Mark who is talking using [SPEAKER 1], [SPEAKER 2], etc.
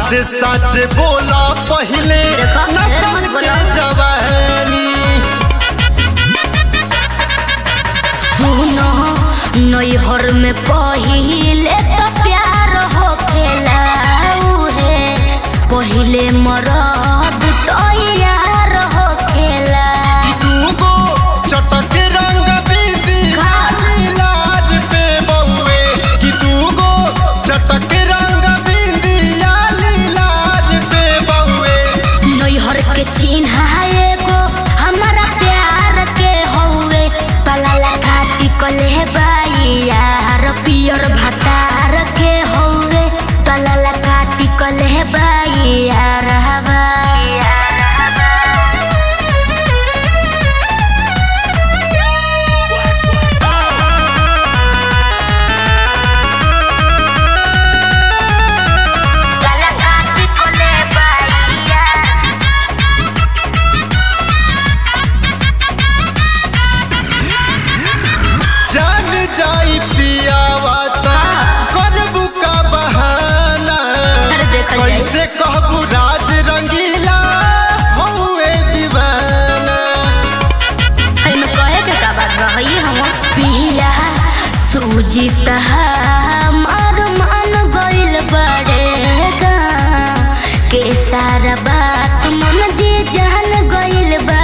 [SPEAKER 1] सच सच बोला पहले
[SPEAKER 2] देखो, ढेर
[SPEAKER 1] नसल
[SPEAKER 2] मत
[SPEAKER 1] के
[SPEAKER 2] बोलो।
[SPEAKER 1] जवानी
[SPEAKER 2] सुनो नैहर में पहिले तो प्यार होखेला उहे पहिले मरद तो यार होखेला
[SPEAKER 1] कि दूगो चटक रंग बीबी खाली लाज पे बउए कि दूगो चटक रंग बीबी लाली लाज पे बउए
[SPEAKER 2] नैहर के चिन्ह एगो हमारा प्यार के हौवे पला लगा टिकले बाई यार पियर भतार के हौवे पला लगा टिकले बाई यार हवा लगा टिकले बाई यार
[SPEAKER 1] जान जाई पियावा ता करबू का बहाना
[SPEAKER 2] अरे देखल जाई।
[SPEAKER 1] कैसे कहबू राज रंगीला हौवे दीवाना
[SPEAKER 2] में कहे के का बात रही हम पिया सूजी मार मान गइल बड़ेगा के सारा बात मन जी जान गइल बा